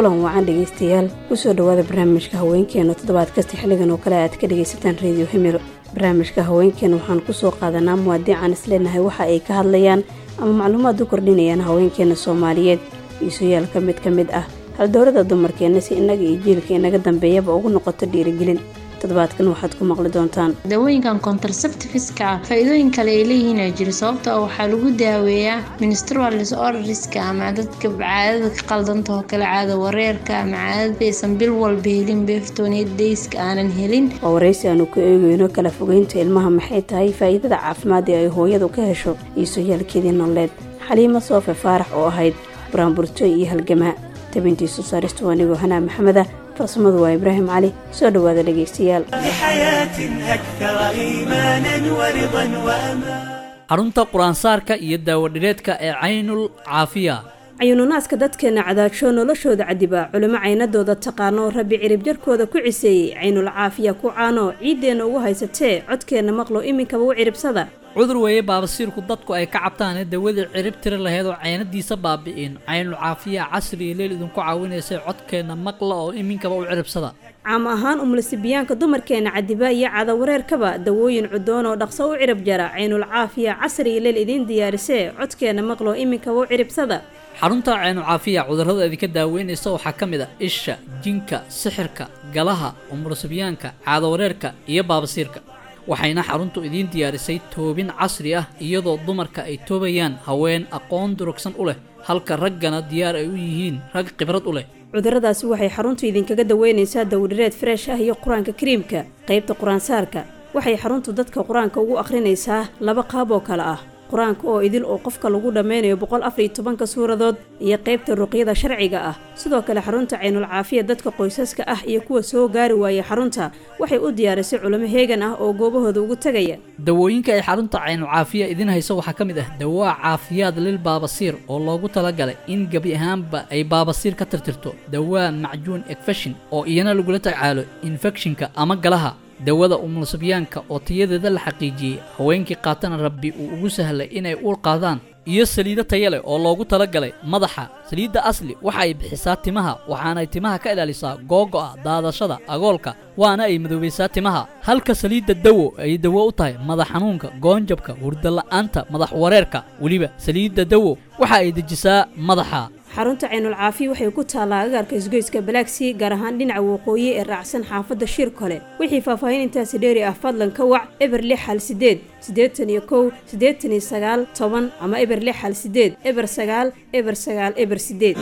kulan wacan dhegaystayaal kusoo dhowaada barnaamijka haweenkeena toddobaad kasta xilligan oo kale aad ka dhagaysataan reediyo himil barnaamijka haweenkeena waxaan kusoo qaadanaa muwaadiican isleenahay waxa ay ka hadlayaan ama macluumaad u kordhinayaan haweenkeena soomaaliyeed iisuyaalka mid ka mid ah haldowrada dumarkeenna si innaga iyo jiilka inaga dambeeyaba ugu noqoto dhiirigelin toddobaadkan waxaad ku maqli doontaan dawooyinkan contraceptifiska ah faa-iidooyin kale ay leeyihiin aa jiro sababto ah waxaa lagu daaweeyaa ministral disorderiska ama dadka caadada ka qaldanta oo kale caada wareerka ama caadadaysan bil walba helin beeftooniyad dayska aanan helin waa waraysi aanu ku eegeyno kala fogeynta ilmaha maxay tahay faa'iidada caafimaad ee ay hooyadu ka hesho iisuyaalkeedii nololeed xaliimo soofe faarax oo ahayd buraanburtooy iyo halgamaa tabintiisu saaristu anigoo hanaa maxameda farsamadu waa ibraahim cali soo dhowaada dhegaystayaal xarunta qur-aansaarka iyo daawadhireedka ee caynul caafiya cayuununaaska dadkeenna cadaajoo noloshooda cadibaa culimo caynadooda taqaano rabbi cirib jarkooda ku ciseeyey caynul caafiya ku caano ciiddeenna ugu haysatee codkeenna maqlo iminkaba u ciribsada cudur weeye baabasiirku dadku ay ka cabtaane dawadii cirib tiri laheyd oo caynadiisa baabi'in caynul caafiya casri iyo leel idinku caawinaysay codkeenna maqla oo iminkaba u ciribsada caam ahaan umulisibiyaanka dumarkeenna cadibaa iyo cadawareerkaba dawooyin cudoon oo dhaqso u cirib jara caynul caafiya casri iyo leel idiin diyaarisee codkeenna maqlo iminkaba u ciribsada xarunta caynul caafiya cudurrada idinka daaweynaysa waxaa ka mid a isha jinka sixirka galaha umulisibiyaanka caadawareerka iyo baabasiirka waxayna xaruntu idiin diyaarisay toobin casri ah iyadoo dumarka ay toobayaan haween aqoon durugsan u leh halka raggana diyaar ay u yihiin rag khibrad u leh cudurradaasi waxay xaruntu idinkaga daweynaysaa dawdhireed freesh ah iyo qur-aanka kariimka qaybta qur-aansaarka waxay xaruntu dadka qur-aanka ugu akhrinaysaa laba qaab oo kale ah qur-aanka oo idil oo qofka lagu dhammaynayo boqol afar iyo tobanka suuradood iyo qaybta ruqyada sharciga ah sidoo kale xarunta caynul caafiya dadka qoysaska ah iyo kuwa soo gaari waaya xarunta waxay u diyaarisay culimo heegan ah oo goobahooda ugu tegaya dawooyinka ay xarunta caynul caafiya idiin hayso waxaa ka mid ah dawaa caafiyaad lil baabasiir oo loogu talagalay in gebi ahaanba ay baabasiir ka tirtirto dawaa macjuun ekfeshin oo iyana lagula tacaalo infekshinka ama galaha dawada umulsibyaanka oo tayadeeda la xaqiijiyey haweenkii qaatana rabbi uu ugu sahlay inay uur qaadaan iyo saliido taya leh oo loogu talagalay madaxa saliidda asli waxa ay bixisaa timaha waxaanay timaha ka ilaalisaa googo'a daadashada agoolka waana ay madoobaysaa timaha halka saliidda dawo ay dawo u tahay madax xanuunka goonjabka hurdala'aanta madax wareerka weliba saliidda dawo waxa ay dejisaa madaxa xarunta caynul caafiya waxay ku taallaa agaarka isgoyska balaagsii gaar ahaan dhinaca waqooyi ee raacsan xaafadda shir kole wixii faahfaahin intaasi dheeri ah fadlan ka wac eber lix hal sideed siddeetan iyo kow siddeetan iyo sagaal toban ama eber lix hal sideed eber sagaal eber sagaal eber sideed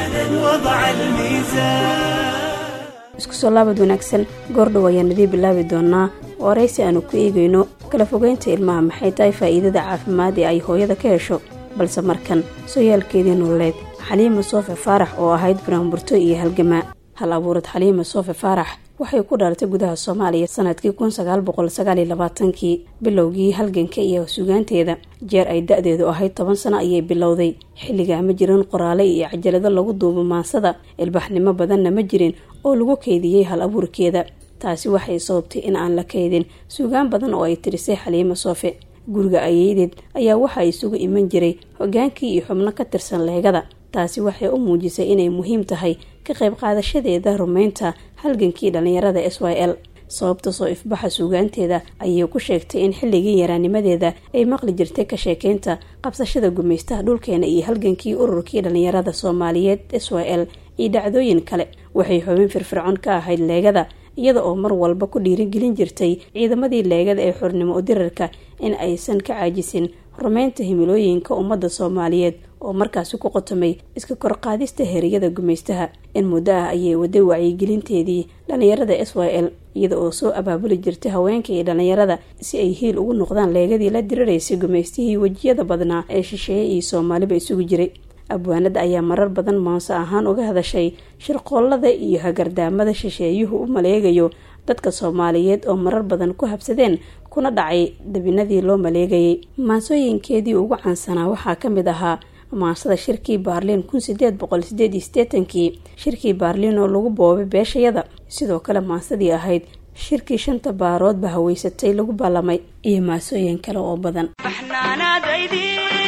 isku soo laabad wanaagsan goordhow ayaan idii bilaabi doonaa waraysi aanu ku eegayno kala fogeynta ilmaha maxay tahay faa'iidada caafimaad ee ay hooyada ka hesho balse markan sooyaalkeedii nololeed xaliima soofe faarax oo ahayd buraanburto iyo halgamaa hal abuurad xaliima soofe faarax waxay ku dhalatay gudaha soomaaliya sanadkii kun sagaal boqol sagaal iyo labaatankii bilowgii halganka iyo sugaanteeda jeer ay da-deedu ahayd toban sano ayay bilowday xilligaa ma jirin qoraale iyo cajalado lagu duubo maansada ilbaxnimo badanna ma jirin oo lagu kaydiyey hal abuurkeeda taasi waxay sababtay in aan la kaydin sugaan badan oo ay tirisay xaliima soofe guriga ayeydeed ayaa waxa isugu iman jiray hogaankii iyo xubno ka tirsan leegada taasi waxay u muujisay inay muhiim tahay ka qayb qaadashadeeda rumaynta halgankii dhallinyarada s y l sababta soo ifbaxa suugaanteeda ayay ku sheegtay in xilligii yaraanimadeeda ay maqli jirtay ka sheekeynta qabsashada gumaystaha dhulkeena iyo halgankii ururkii dhallinyarada soomaaliyeed s y l iyo dhacdooyin kale waxay xubin firfircoon ka ahayd leegada iyada oo mar walba ku dhiirigelin jirtay ciidamadii leegada ee xornimo udirarka in aysan ka caajisin rumaynta himilooyinka ummadda soomaaliyeed oo markaasi ku qotomay iska korqaadista heriyada gumaystaha in muddo ah ayay waday wacyigelinteedii dhallinyarada s y l iyada oo soo abaabuli jirtay haweenka iyo dhallinyarada si ay hiil ugu noqdaan leegadii la diriraysay gumaystihii wejiyada badnaa ee shisheeye iyo soomaaliba isugu jiray abwaanada ayaa marar badan maanso ahaan uga hadashay shirqoollada iyo hagardaamada shisheeyuhu u maleegayo dadka soomaaliyeed oo marar badan ku habsadeen kuna dhacay dabinadii loo maleegayay maansooyinkeedii ugu caansanaa waxaa ka mid ahaa maansada shirkii baarliin kun sideed boqol sideed iyo sideetankii shirkii baarliin oo lagu boobay beeshayada sidoo kale maansadii ahayd shirkii shanta baaroodba haweysatay lagu ballamay iyo maasooyin kale oo badan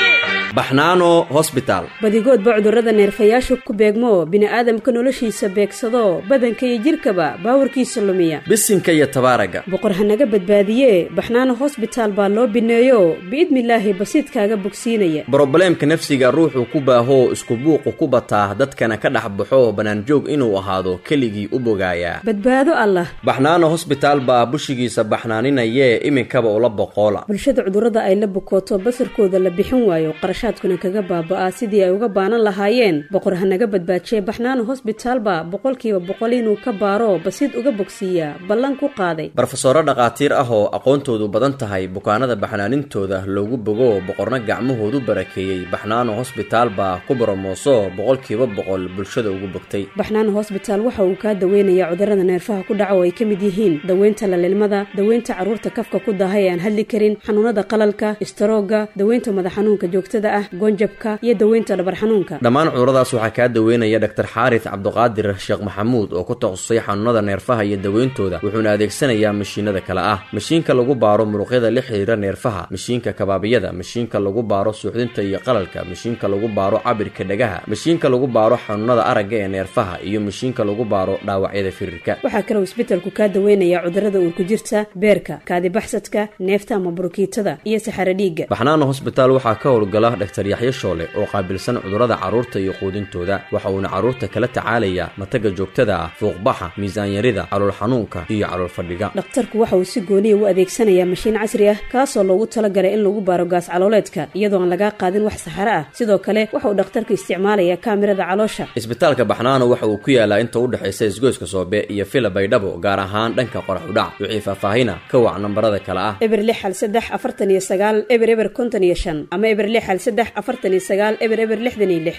baxnaano hosbitaal badigoodba cudurrada neerfayaasha ku beegmo bini'aadamka noloshiisa beegsado badanka iyo jidhkaba baawarkiisa lumiya bisinka iyo tabaaraga boqor hanaga badbaadiye baxnaano hosbitaal baa loo bineeyo biidnilaahi basiidkaaga bogsiinaya brobleemka nafsiga ruuxuu ku baahoo isku buuqu ku bataa dadkana ka dhex baxo bannaanjoog inuu ahaado keligii u bogaayaa badbaado allah baxnaano hosbitaal baa bushigiisa baxnaaninayee iminkaba ula boqoola bulshada cudurrada ay la bukooto basarkooda la bixin waayo qarashaadkuna kaga baaba'aa sidii ay uga baanan lahaayeen boqor hanaga badbaajiye baxnaano hosbitaalba boqolkiiba boqol inuu ka baaro basiid uga bogsiiyaa ballan ku qaaday barofesoro dhakhaatiir ah oo aqoontoodu badan tahay bukaanada baxnaanintooda loogu bogo boqorna gacmahoodu barakeeyey baxnaano hosbitaal baa ku boromooso boqolkiiba boqol bulshada ugu bogtay baxnaano hosbitaal waxa uu kaa daweynayaa cudurrada neerfaha ku dhaca oo ay ka mid yihiin daweynta lalilmada daweynta carruurta kafka ku daahay ee aan hadli karin xanuunada qalalka istaroogga daweynta madax xanuunka joogtada ah goonjabka iyo daweynta dhabar xanuunka dhammaan cuduradaas waxaa kaa daweynaya dhaktar xaaris cabduqaadir sheekh maxamuud oo ku takhasusay xanuunada neerfaha iyo daweyntooda wuxuuna adeegsanayaa mashiinada kale ah mashiinka lagu baaro muruqyada la xiriira neerfaha mashiinka kabaabiyada mashiinka lagu baaro suuxdinta iyo qalalka mashiinka lagu baaro cabirka dhagaha mashiinka lagu baaro xanuunada aragga ee neerfaha iyo mashiinka lagu baaro dhaawacyada firirka waxaa kaloo isbedelku kaa daweynayaa cudurrada uurku jirta beerka kaadibaxsadka neefta ama burukiitada iyo saxaro dhiigga baxnaano hosbitaal waxaa ka howlgala dhaktar yaxyo shoole oo qaabilsan cudurrada carruurta iyo quudintooda waxa uuna carruurta kala tacaalayaa mataga joogtada ah fuuqbaxa miisaanyarida calool xanuunka iyo calool fadhiga dhakhtarku waxa uu si gooniya u adeegsanayaa mashiin casri ah kaasoo loogu talagalay in lagu baaro gaas calooleedka iyadoo aan lagaa qaadin wax saxaro ah sidoo kale waxa uu dhakhtarku isticmaalayaa kaamirada caloosha isbitaalka baxnaano waxa uu ku yaalaa inta u dhexaysa isgoyska soobe iyo fila baydhabo gaar ahaan dhanka qorax udhac wixii faahfaahina ka wac nambarada kale ah eber lix hal saddex afartan iyo sagaal eber eber konton iyo shan ama eber lix hal saddex afartan iyo sagaal eber eber lixdan iyo lix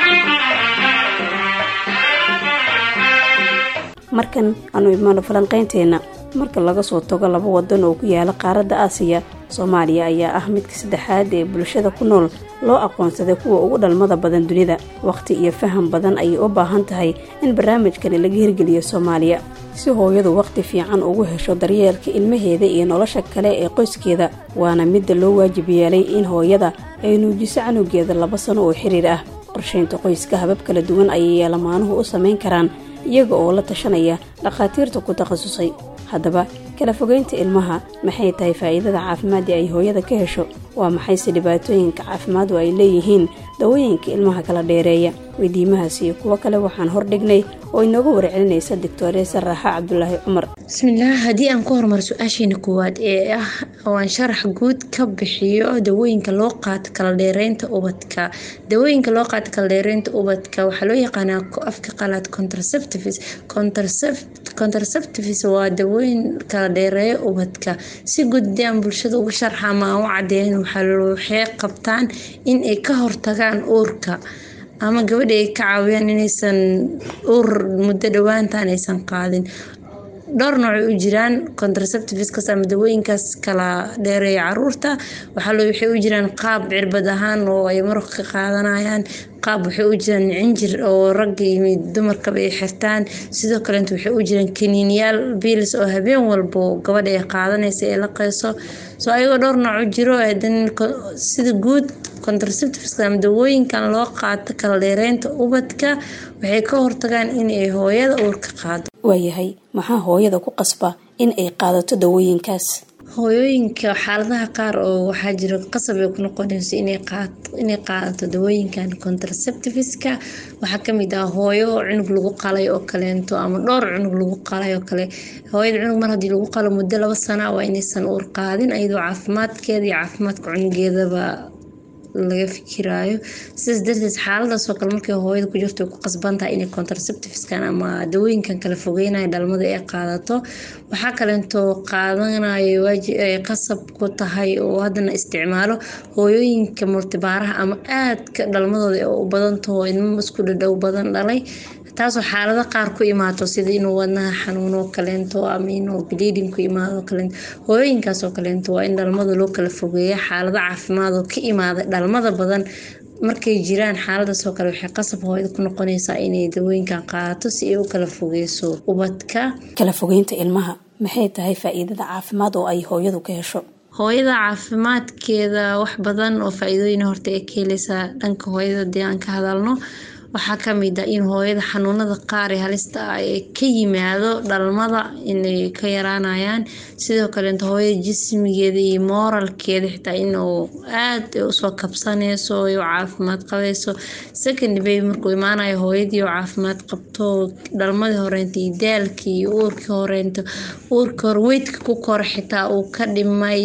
markan aanu imaano falanqaynteenna marka laga soo tago laba wadan oo ku yaala qaaradda aasiya soomaaliya ayaa ah midka saddexaad ee bulshada ku nool loo aqoonsaday kuwa ugu dhalmada badan dunida wakhti iyo faham badan ayay u baahan tahay in barnaamijkani laga hirgeliyo soomaaliya si hooyadu wakhti fiican ugu hesho daryeelka ilmaheeda iyo nolosha kale ee qoyskeeda waana midda loo waajib yeelay in hooyada ay nuujiso canugeeda laba sano oo xiriir ah qorshaynta qoyska habab kala duwan ayay yeelamaanuhu u samayn karaan iyaga oo la tashanaya dhakhaatiirta ku takhasusay haddaba kala fogeynta ilmaha maxay tahay faa'iidada caafimaadii ay hooyada ka hesho waa maxayse dhibaatooyinka caafimaadu ay leeyihiin dawooyinka ilmaha kala dheereeya weydiimahaas iyo kuwo kale waxaan hordhignay oo inooga warcelinaysa doctoreesa raaxa cabdulaahi cumar bismillaah haddii aan ku horumar su-aasheena koowaad ee ah oo aan sharax guud ka bixiyo dawooyinka loo qaato kala dheereynta ubadka dawooyinka loo qaato kala dheereynta ubadka waxaa loo yaqaanaa afka qalaad contraceptives contraceptives waa dawooyin kala dheereeya ubadka si guud haddii aan bulshada uga sharxa ama aan u cadeyn waxay qabtaan in ay ka hortagaan uurka ama gabadha ay ka caawiyaan inaysan uur muddo dhowaantan aysan qaadin dhowr noocay u jiraan contraceptiveskaas ama dawooyinkaas kala dheereeya caruurta waxaa waxay u jiraan qaab cirbad ahaan oo ay maraq ka qaadanayaan qaab waxay u jiraan cinjir oo ragga iyo dumarkaba ay xirtaan sidoo kaleeta waxay u jiraan kaniiniyaal biils oo habeen walbo gabadha ay qaadanaysa ee la qeyso soo ayagoo dhowr nooc u jiro sida guud contraceptiveska ama dawooyinkan loo qaato kala dheereynta ubadka waxay ka hortagaan inay hooyada uurka qaado waayahay maxaa hooyada ku qasba in ay qaadato dawooyinkaas hooyooyinka xaaladaha qaar oo waxaa jira qasab ay ku noqonayso inay qaadato dawooyinkan contraceptiveska waxaa kamid ah hooyo cunug lagu qalay oo kaleento ama dhowr cunug lagu qalay oo kale hooyada cunug mar haddii lagu qalo muddo laba sana waa inaysan uur qaadin iyadoo caafimaadkeeda iyo caafimaadka cunugeedaba laga fikiraayo sidaas darteed xaaladaasoo kale markay hooyada ku jirto ku qasbantahay inay contraceptiveskan ama dawooyinkan kala fogeynaya dhalmada ay qaadato waxaa kaleentoo qaadanayo waajib ay qasab ku tahay oo haddana isticmaalo hooyooyinka multibaaraha ama aadka dhalmadooda ee u badantaho ilmo isku dhadhow badan dhalay taasoo xaalado qaar ku imaato sida inuu wadnaha xanuuno kaleento ama inuu bleeding ku imaado kaleento hooyooyinkaasoo kaleento waa in dhalmada loo kala fogeeya xaalado caafimaad oo ka imaada dhalmada badan markay jiraan xaaladaasoo kale waxay qasab hooyada ku noqonaysaa inay dawooyinkan qaadato si ay u kala fogeyso ubadka kala fogeynta ilmaha maxay tahay faa-iidada caafimaad oo ay hooyadu ka hesho hooyada caafimaadkeeda wax badan oo faa-iidooyin horta ay ka heleysaa dhanka hooyada hadii aan ka hadalno waxaa kamid ah in hooyada xanuunada qaar ee halista ah ee ka yimaado dhalmada inay ka yaraanayaan sidoo kaleeto hooyada jismigeeda iyo mooralkeeda xitaa inuu aad usoo kabsaneyso ay u caafimaad qabayso second baby markuu imaanayo hooyadii oo caafimaad qabto dhalmadii horeynta iyo daalkii iyo uurkii horeynta uurkii hore weydka ku kora xitaa uu ka dhimay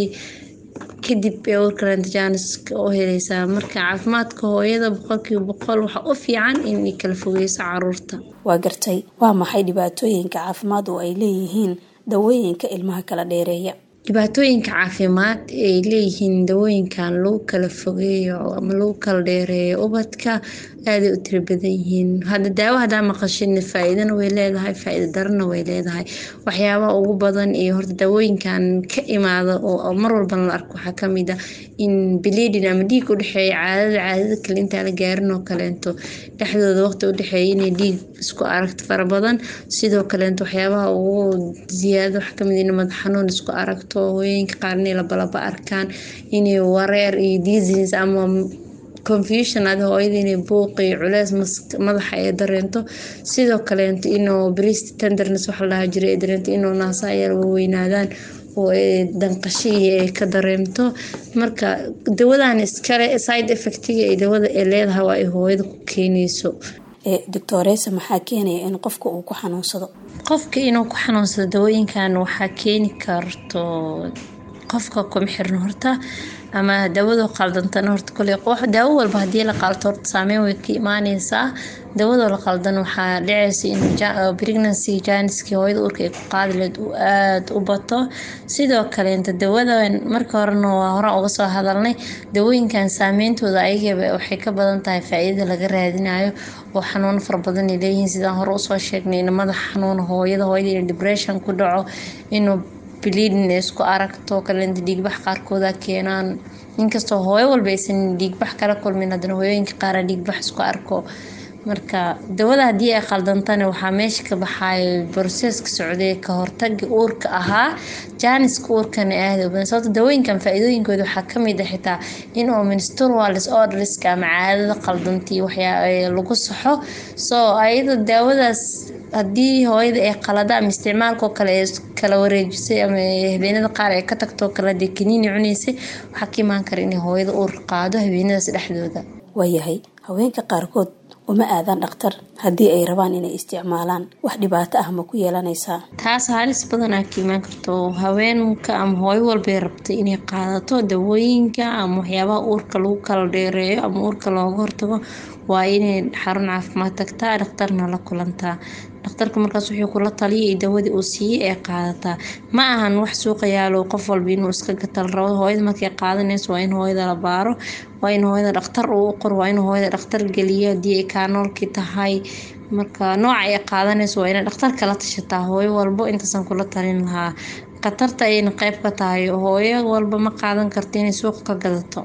kadib ee uurkalenta jaaniska u heleysaa marka caafimaadka hooyada boqolkiiba boqol waxaa u fiican inay kala fogeyso caruurta waa gartay waa maxay dhibaatooyinka caafimaad oo ay leeyihiin dawooyinka ilmaha kala dheereeya dhibaatooyinka caafimaad ay leeyihiin dawooyinkan lagu kala fogeeyo ama lagu kala dheereeyo ubadka aaday u tiro badan yihiin hadda daawo hadaa maqashin faa-iidana way leedahay faa-iida darana way leedahay waxyaabaha ugu badan iyo horta daawooyinkan ka imaada oo mar walbana la arko waxaa kamid ah in bleeding ama dhiig udhexeeya caadada caadada kale intaa la gaarin oo kaleento dhexdooda waqti udhexeeya inay dhiig isku aragto fara badan sidoo kaleento waxyaabaha ugu ziyaado waxaa kamid in madax xanuun isku aragto hooyooyinka qaar inay labalaba arkaan inay wareer iyo disease ama confusion ada hooyada inay buuq iyo culeys madaxa ay dareento sidoo kaleento inuu breast tenderness waxa la dhaha jiray ay dareento inuu naasaha yar weynaadaan oo danqashihii ay ka dareemto marka dawadan iskale side effectiga ay dawada ay leedahay waa ay hooyada ku keenayso doctoresa maxaa keenaya in qofka uu ku xanuunsado qofka inuu ku xanuunsado dawooyinkan waxaa keeni karto qofka kuma xirno horta ama daawado qaldantana horta kole daawo walba hadii la qalto horta saameyn way ka imaaneysaa daawado la qaldan waxaa dhiceysa in pregnancy janiski hooyada uurka ay ku qaadi leed uu aada u bato sidoo kaleenta dawadan marka horena waa horaan uga soo hadalnay dawooyinkan saameyntooda ayagaba waxay ka badan tahay faa-iidada laga raadinayo oo xanuuno fara badan ay leeyihiin sidaan hore usoo sheegnay in madax xanuun hooyada hooyada in depression ku dhaco inuu bleeding isku aragto kaleenta dhiigbax qaarkooda keenaan inkastoo hooyo walba aysan dhiigbax kala kulmin haddana hooyooyinka qaara dhiigbax isku arko marka dawada haddii ay qaldantana waxaa meesha ka baxayo broseska socday ka hortaga uurka ahaa jaaniska uurkana aada u badan sababto dawooyinkan faa-iidooyinkooda waxaa kamid ah xitaa in oo menstrual disorderska ama caadada qaldantii waxyaa lagu saxo soo ayada daawadaas haddii hooyada ay qalada ama isticmaalkoo kale ee kala wareejisay ama habeenada qaar ay ka tagtoo kale dee kaniini cuneysay waxaa ka imaan kara inay hooyada uur qaado habeenadaas dhexdooda waayahay haweenka qaarkood uma aadaan dhakhtar haddii ay rabaan inay isticmaalaan wax dhibaato ah ma ku yeelanaysaa taas halis badan aa ka imaan karto haweenka ama hooyo walbay rabtay inay qaadato dawooyinka ama waxyaabaha uurka lagu kala dheereeyo ama uurka looga hortago waa inay xarun caafimaad tagtaa dhakhtarna la kulantaa dhakhtarka markaas wuxuu kula taliyay dawadii uu siiyey ee qaadataa ma ahan wax suuqa yaalo qof walba inuu iska gatal rabo hooyada markay qaadanayso waa in hooyada la baaro waa in hooyada dhakhtar uu qor waa in hooyada dhakhtar geliyo haddii ay kaanoolkii tahay marka nooca ay qaadanayso waa inay dhakhtar kala tashataa hooyo walbo intaasan kula talin lahaa khatarta ayayna qeyb ka tahay hooyo walba ma qaadan karto inay suuqa ka gadato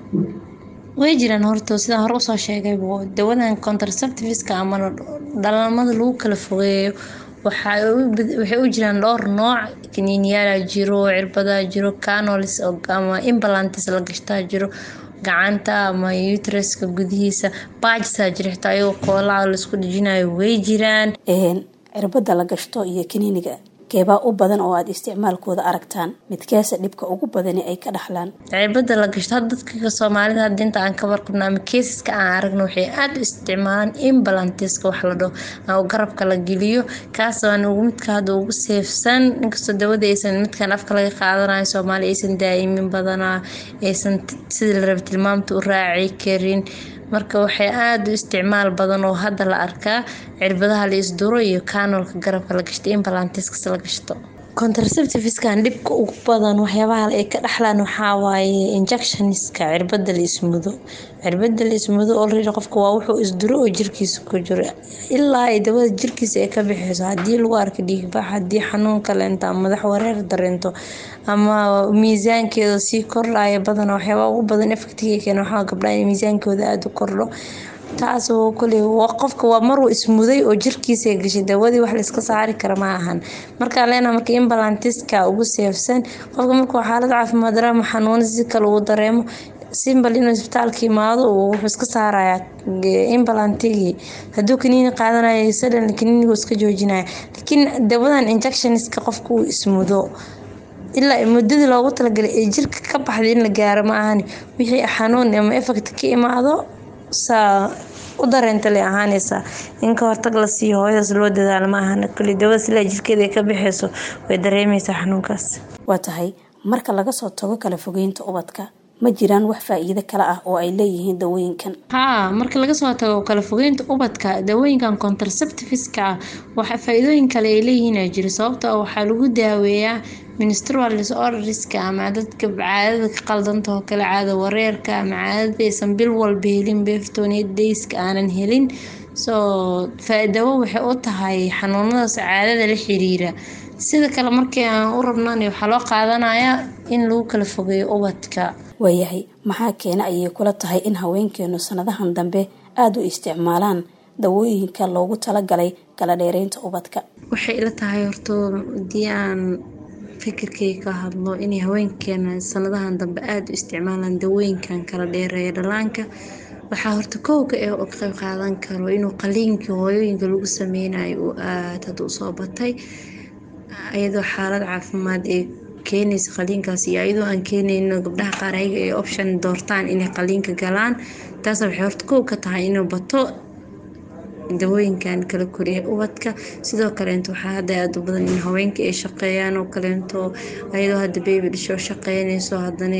way jiraan horta sidaan hore usoo sheegay dawadan contraceptiveska ama dhalamada lagu kala fogeeyo waxay u jiraan dhowr nooc kaniiniyaala jiro cirbadaa jiro canolis ama imbalantis la gashtaa jiro gacanta ama utreska gudihiisa baajisaa jira xitaa ayagoo koolaa laisku dhijinayo way jiraan cirbada la gashto iyo kaniiniga keebaa u badan oo aada isticmaalkooda aragtaan midkeesa dhibka ugu badani ay ka dhaxlaan cirbada la gashto had dadka soomaalida hadda inta aan ka warqabno ama keesiska aan aragno waxay aada u isticmaalaan imbalantiska wax la dhaho oo garabka la geliyo kaas waan ugu midka hadda ugu seefsan inkastoo dawada aysan midkan afka laga qaadanayo soomaaliya aysan daa'imin badanaa aysan sidii la raba tilmaamta u raaci karin marka waxay aada u isticmaal badan oo hadda la arkaa cirbadaha la isduro iyo kaanoolka garabka la gashto imbalantiskas la gashto contraceptiviskan dhibka ugu badan waxyaabaha ay ka dhaxlaan waxaa waaye injectioniska cirbada la ismudo cirbada la ismudo olredy qofka waa wuxuu isduro oo jirkiisa ku jiro ilaa ay dawada jirkiisa ay ka bixeyso haddii lagu arka dhiigbax haddii xanuun kaleento ama madax wareer dareento ama miisaankeeda sii kordhaya badan waxyaabaa ugu badan efectiga keena waxaa gabdhaha in miisaankooda aada u kordho taas oo kule qofka waa maruu ismuday oo jirkiisa gashay dawadii wax layska saari kara ma ahan markaa leena marka imbalantiska ugu seefsan qofka markuu xaalad caafimaad dareemo xanuuno si kale uu dareemo simbal inuu isbitaalka imaado wuxuu iska saarayaa imbalantigii haduu kaniini qaadanaya sadan kaniinigu iska joojinaya laakiin dawadan injectionska qofka uu ismudo ilaa muddadii loogu talagalay ee jirka ka baxday in la gaaro ma ahani wixii xanuun ama effect ka imaado saa u dareenta lay ahaanaysaa in ka hortag la siiyo hooyadaas loo dadaalo ma ahana kuli dawada silaa jirkeeda ay ka bixeyso way dareemeysaa xanuunkaas waa tahay marka laga soo tago kala fogeynta ubadka ma jiraan wax faa-iido kale ah oo ay leeyihiin dawooyinkan haa marka laga soo tago kala fogeynta ubadka dawooyinkan contraceptiveska ah waxa faa-iidooyin kale ay leeyihiin aa jira sababto ah waxaa lagu daaweeyaa menstrual disorderska ama dadka caadada ka qaldanta oo kale caada wareerka ama caadada aysan bil walba helin beeftooniyad dayska aanan helin soo faa-dawo waxay u tahay xanuunadaas caadada la xiriira sida kale markii aan u rabnan waxaa loo qaadanayaa in lagu kala fogeeyo ubadka waayahay maxaa keena ayay kula tahay in haweenkeenu sanadahan dambe aada u isticmaalaan dawooyinka loogu talagalay kala dheereynta ubadka waxay ila tahay horto hadii aan fikirkay ka hadlo inay haweenkeena sanadahan dambe aada u isticmaalaan dawooyinkan kala dheereeya dhalaanka waxaa horta kowka ee u qayb qaadan karo inuu qaliinkii hooyooyinka lagu sameynayo uu aada hadda usoo batay iyadoo xaalad caafimaad ee keenaysa qaliinkaas iyo iyadoo aan keenayno gabdhaha qaar ayaga ay option doortaan inay qaliinka galaan taas waxay horta kow ka tahay inuu bato dawooyinkan kala koriya ubadka sidoo kaleento waxaa hadda aada u badan in haweenka ay shaqeeyaan oo kaleento ayadoo hadda baby dhishoo shaqeynayso hadana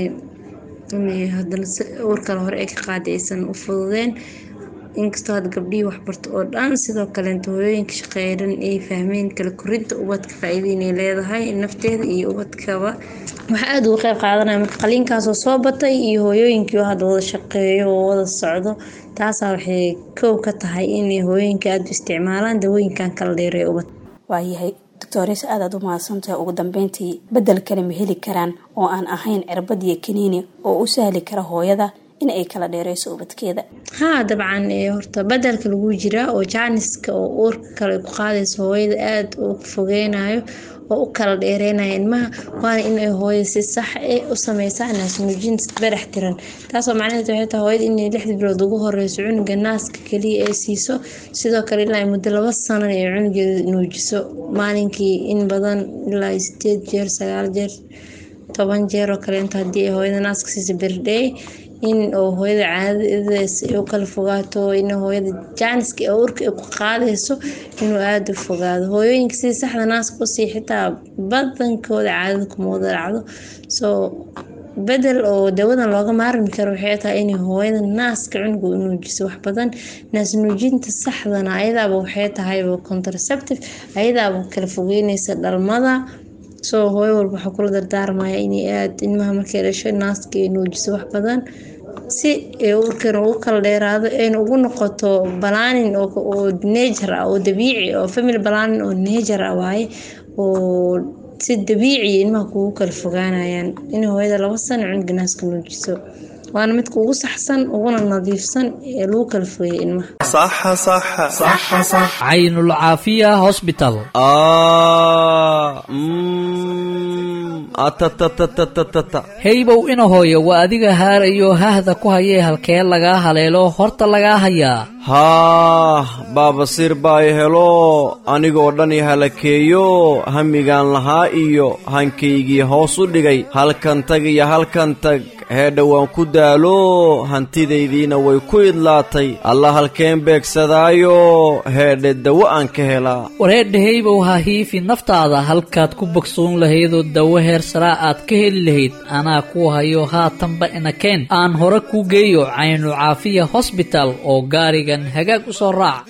hadana uur kale hore ay ka qaaday aysan u fududeen inkastoo hadda gabdhihii waxbarto oo dhan sidoo kaleento hooyooyinka shaqeeya dhan ay fahmeen kala korinta ubadka faa-iida inay leedahay nafteeda iyo ubadkaba waxaa aada uga qeyb qaadanaya marka qaliinkaasoo soo batay iyo hooyooyinkii oo hadda wada shaqeeyo oo wada socdo taasaa waxay kow ka tahay inay hooyooyinka aada u isticmaalaan dawooyinkan kala dheereeya ubadka waayahay doctores aadaad u mahadsantahay ugu dambeyntii bedel kale ma heli karaan oo aan ahayn cirbad iyo kaniini oo u sahli kara hooyada in ay kala dheereyso ubadkeeda haa dabcan horta bedelka lagu jiraa oo jaaniska oo uurka kale ku qaadayso hooyada aada u fogeynayo oo u kala dheereynaya ilmaha waana inay hooyada si sax e u sameysaa naasnuujin barax tiran taasoo macnaheed waxay tahay hooyada inay lixda bilood ugu horeyso cunuga naaska kaliya ay siiso sidoo kale ilaa muddo laba sanan ay cunugeeda nuujiso maalinkii in badan ilaa sideed jeer sagaal jeer toban jeer oo kaleento haddii ay hooyada naaska siisa berdhey in oo hooyada caadadaas ay u kala fogaato in hooyada jaaniska ee urka ay ku qaadayso inuu aada u fogaado hooyooyinka sidii saxda naaska usii xitaa badankooda caadada kuma wada dhacdo soo bedel oo dawadan looga maarmi karo waxay tahay inay hooyada naaska cunuga u nuujiso wax badan naas nuujinta saxdana ayadaaba waxay tahayba contraceptive ayadaaba kala fogeyneysa dhalmada soo hooyo walba waxaa kula dardaarmaya inay aada ilmaha markay dhasho naaska ay nuujiso wax badan si uurkan ugu kala dheeraado ayna ugu noqoto balaanin oo nejar ah oo dabiici oo family balaanin oo nejar ah waaye oo si dabiiciya ilmaha kugu kala fogaanayaan in hooyada laba sano cunuga naaska nuujiso waana midka ugu saxsan uguna nadiifsan ee lagu kala fogeeya ilmaha caynul caafiya hosbital heybow ina hooyo waa adiga haarayo hahda ku hayee halkee lagaa haleelo horta lagaa hayaa haah baabasiir baa i helo anigoo dhan i halakeeyo hamigaan lahaa iyo hankaygii hoos u dhigay halkan tag iyo halkan tag heedha waan ku daalo hantidaydiina way ku idlaatay alla halkeen beegsadaayo heedhe dawo aan ka helaa wareerdhahaybow ha hiifi naftaada halkaad ku bogsoon lahaydoo dawo heer saraa aad ka heli lahayd anaa kuu hayo haatanba inakeen aan hore kuu geeyo caynu caafiya hosbital oo gaarigan hagaag u soo raac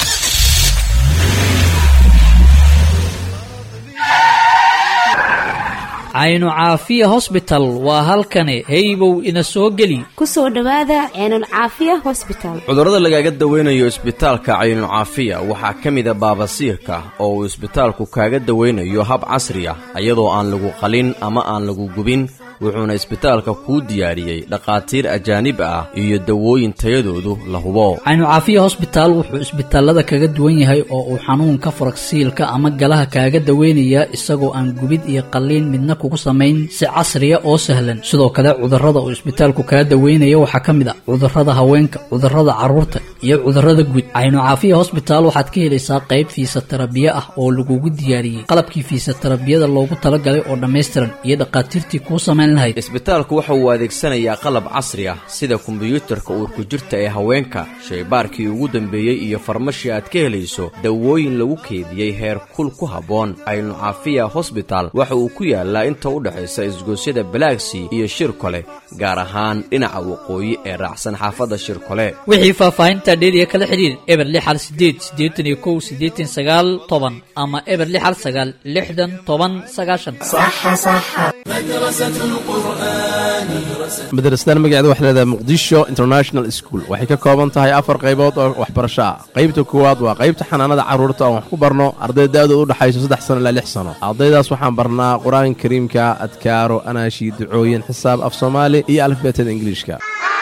caynu caafiya hosbital waa halkani heybow ina soo geli ku soo dhowaada ceenul caafiya hosbital cudurrada lagaaga dawaynayo isbitaalka caynucaafiya waxaa ka mida baabasiirka oo uu isbitaalku kaaga dawaynayo hab casri ah iyadoo aan lagu qalin ama aan lagu gubin wuxuuna isbitaalka kuu diyaariyey dhakhaatiir ajaanib ah iyo dawooyin tayadoodu la hubo caynu caafiya hosbitaal wuxuu isbitaalada kaga duwan yahay oo uu xanuunka faragsiilka ama galaha kaaga daweynayaa isagoo aan gubid iyo qalliin midna kugu samayn si casriya oo sahlan sidoo kale cudurrada uu isbitaalku kaga daweynaya waxaa ka mid ah cudurrada haweenka cudurrada carruurta iyo cudurrada guud caynu caafiya hosbitaal waxaad ka helaysaa qayb fiisatarabiye ah oo lagugu diyaariyey qalabkii fiisatarabiyada loogu talagalay oo dhammaystiran iyo dhakhaatiirtii kuu samayn lahayd isbitaalku waxa uu adeegsanayaa qalab casri ah sida kombiyuutarka uurku jirta ee haweenka shaybaarkii ugu dambeeyey iyo farmashi aad ka helayso dawooyin lagu keediyey heer kul ku habboon aynu caafiya hosbital waxa uu ku yaalaa inta u dhexaysa isgoosyada balaagsii iyo shirkole gaar ahaan dhinaca waqooyi ee raacsan xaafadda shirkole wixii faahfaahinta dheeriya kala xidhiir eber lix hal sideed siddeetan iyo kow siddeetan sagaal toban ama eber lix hal sagaal lixdan toban sagaashan madrasadan magaceeda waxay leedahay muqdisho international school waxay ka kooban tahay afar qaybood oo waxbarasho ah qaybta koowaad waa qaybta xanaanada carruurta oon wax ku barno arday da-du u dhexayso saddex sano ilaa lix sano ardaydaas waxaan barnaa qur-aanka kariimka adkaaro anaashi ducooyin xisaab af soomaali iyo alifbeetada ingiliishka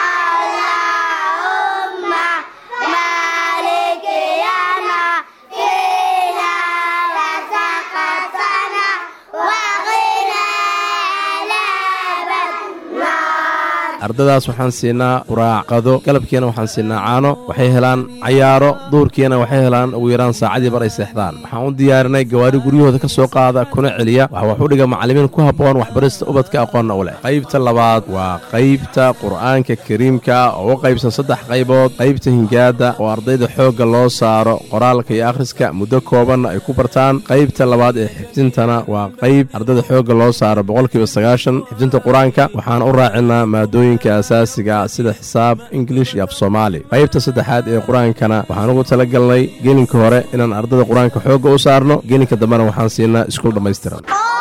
ardadaas waxaan siinaa quraac qado galabkiina waxaan siinaa caano waxay helaan cayaaro duurkiina waxay helaan ugu yaraan saacadii bar ay seexdaan waxaan u diyaarinay gawaari guryahooda ka soo qaada kuna celiya waxa wax u dhiga macallimiin ku habboon waxbarista ubadka aqoonna u leh qaybta labaad waa qaybta qur'aanka kariimka oo u qaybsan saddex qaybood qaybta hingaada oo ardayda xoogga loo saaro qoraalka iyo akhriska muddo koobanna ay ku bartaan qaybta labaad ee xifdintana waa qayb ardayda xoogga loo saaro boqolkiiba sagaashan xifdinta qur-aanka waxaan u raacinaa maadooyin asaasiga sida xisaab ingilish iyo af soomaali qaybta saddexaad ee qur-aankana waxaan ugu tala galnay gelinka hore inaan ardada qur-aanka xoogga u saarno gelinka dambena waxaan siinaa iskuul dhammaystiran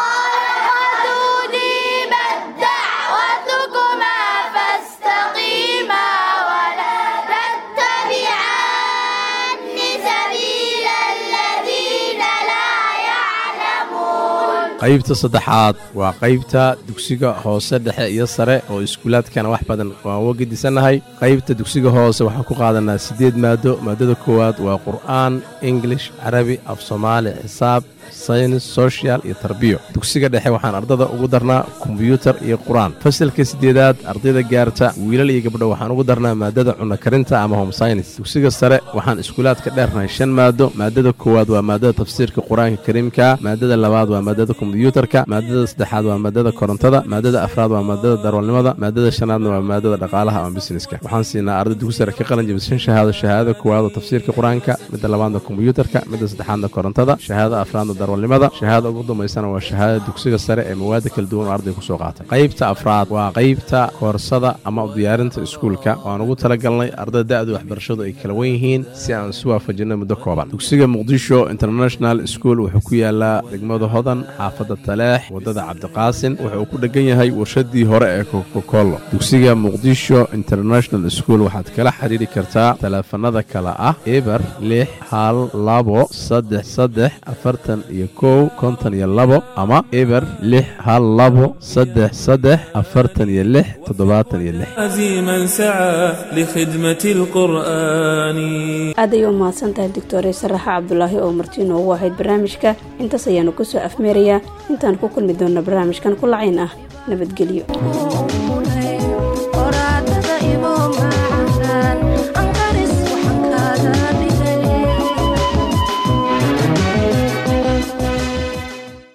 qaybta saddexaad waa qaybta dugsiga hoose dhexe iyo sare oo iskuulaadkana wax badan waan uga gedisannahay qaybta dugsiga hoose waxaan ku qaadanaa siddeed maado maadada koowaad waa qur'aan ingilish carabi af soomaali xisaab saynis sochial iyo tarbiyo dugsiga dhexe waxaan ardada ugu darnaa kombyuutar iyo qur-aan fasalka siddeedaad ardayda gaarta wiilal iyo gabdho waxaan ugu darnaa maadada cunno karinta ama home synis dugsiga sare waxaan iskuulaadka dheernahay shan maado maadada koowaad waa maadada tafsiirka qur-aanka kariimka maadada labaad waa maadada kombyuutarka maadada saddexaad waa maadada korontada maadada afraad waa maadada darwalnimada maadada shanaadna waa maadada dhaqaalaha ama busineska waxaan siinaa arday dugsi sare ka qalin jabishan shahaado shahaadada koowaad oo tafsiirka qur-aanka midda labaadna kombyuutarka midda saddexaadna korontada shahaada afraadna darwalnimada shahaada ugu dambaysana waa shahaadada dugsiga sare ee mawaada kala duwan oo arday kusoo qaatay qaybta afraad waa qaybta koorsada ama diyaarinta iskuulka waan ugu talagalnay ardada da-du waxbarashadu ay kala wen yihiin si aan isu waafajinay muddo kooban dugsiga muqdisho international school wuxuu ku yaalaa degmada hodan xaafadda taleex waddada cabdiqaasin wuxuu ku dhegan yahay warshadii hore ee kokokolo dugsiga muqdisho international school waxaad kala xidhiiri kartaa taleefanada kale ah eber lix hal labo saddex saddex afartan iyo kow konton iyo labo ama eber lix hal labo saddex saddex afartan iyo lix toddobaatan iyo lix عزيما سعى لخدمة القرآن aad ayay u mahadsan tahay doctore saraxa cabdulaahi oo martiino ugu ahayd barnaamijka intaas ayaanu kusoo afmeerayaa intaan ku kulmi doonna barnaamijkan ku lacayn ah nabadgelyo